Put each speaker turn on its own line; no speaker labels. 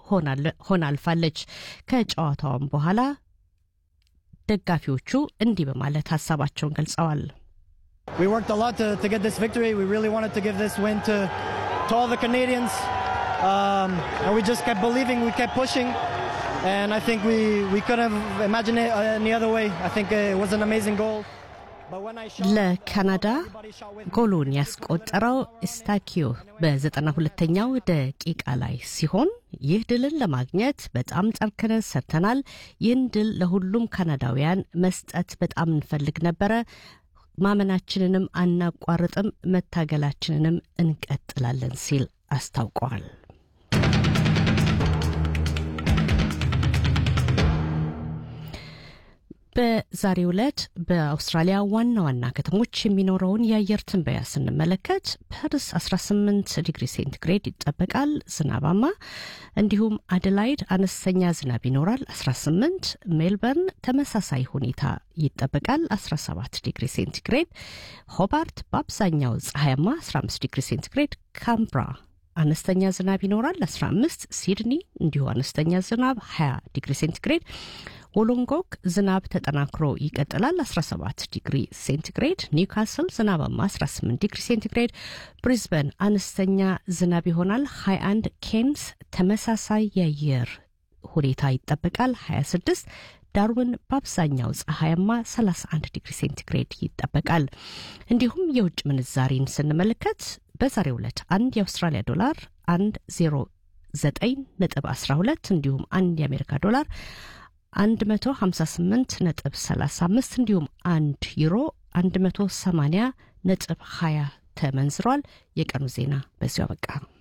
ሆና አልፋለች። ከጨዋታውም በኋላ ደጋፊዎቹ እንዲህ በማለት ሀሳባቸውን ገልጸዋል።
We worked a lot to, to get this victory. We really wanted to give this win to, to all the Canadians. Um, and we just kept believing, we kept pushing. And I think we, we couldn't have imagined it any other way. I think it was an amazing goal.
ለካናዳ ጎሉን ያስቆጠረው ስታኪዮ በዘጠና ሁለተኛው ደቂቃ ላይ ሲሆን ይህ ድልን ለማግኘት በጣም ጠንክረን ሰርተናል። ይህን ድል ለሁሉም ካናዳውያን መስጠት በጣም እንፈልግ ነበረ። ማመናችንንም አናቋርጥም፣ መታገላችንንም እንቀጥላለን ሲል አስታውቀዋል። በዛሬው ዕለት በአውስትራሊያ ዋና ዋና ከተሞች የሚኖረውን የአየር ትንበያ ስንመለከት ፐርስ 18 ዲግሪ ሴንቲግሬድ ይጠበቃል፣ ዝናባማ። እንዲሁም አደላይድ አነስተኛ ዝናብ ይኖራል፣ 18። ሜልበርን ተመሳሳይ ሁኔታ ይጠበቃል፣ 17 ዲግሪ ሴንቲግሬድ። ሆባርት በአብዛኛው ፀሐያማ፣ 15 ዲግሪ ሴንቲግሬድ። ካምብራ አነስተኛ ዝናብ ይኖራል፣ 15። ሲድኒ እንዲሁ አነስተኛ ዝናብ፣ 20 ዲግሪ ሴንቲግሬድ። ወሎንጎክ ዝናብ ተጠናክሮ ይቀጥላል 17 ዲግሪ ሴንቲግሬድ። ኒውካስል ዝናባማ 18 ዲግሪ ሴንቲግሬድ። ብሪዝበን አነስተኛ ዝናብ ይሆናል 21። ኬንስ ተመሳሳይ የአየር ሁኔታ ይጠበቃል 26። ዳርዊን በአብዛኛው ፀሐያማ 31 ዲግሪ ሴንቲግሬድ ይጠበቃል። እንዲሁም የውጭ ምንዛሪን ስንመለከት በዛሬው ዕለት አንድ የአውስትራሊያ ዶላር 1 09 ነጥብ 12 እንዲሁም አንድ የአሜሪካ ዶላር 158 ነጥብ 35 እንዲሁም አንድ ዩሮ 180 ነጥብ 20 ተመንዝሯል። የቀኑ ዜና በዚሁ አበቃ።